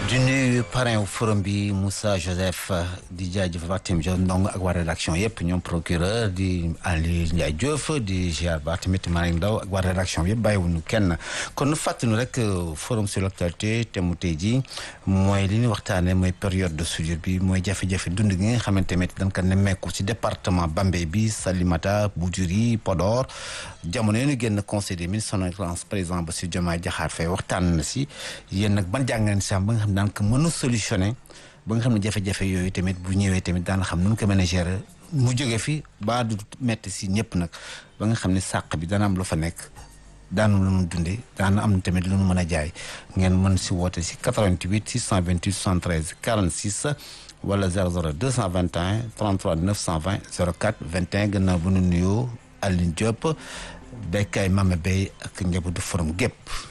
di nuyu parrain forum bi Moussa Joseph di jaajëfal Barthélémy Dias Ndong ak waa rédaction yëpp ñoom procureur di Ali Ndiaye Diouf di ziar ba tamit Malick Ndaw ak waa rédaction yëpp bàyyiwuñu kenn kon nu fàttali rek forum sur l'actualité te mu tey jii mooy li ñu waxtaanee mooy période de soudure bi mooy jafe-jafe dund gi nga xamante ne dañ ko nemmeeku ci département Bambey bi Salimata Boudjuri Podor jamono yi ñu génn conseil des ministres son excellence président Bassirou Diomaye Diakhar Faye waxtaan na si yéen nag ban jàngat si am ba nga xam ne daan ko mën a solutionné ba nga xam ne jafe-jafe yooyu tamit bu ñëwee tamit daan xam nu mu ko mën a gérer mu jóge fi ba du metti si ñëpp nag ba nga xam ne sàq bi dana am lu fa nekk daanu lu mu dundee daana am tamit lu mu mën a jaay ngeen mën si woote si 88 628 73 46 wala 00 221 33 920 04 21 gannaaw bu nu nuyoo Aline Diop béykaay Mame Bey ak njabootu forum gépp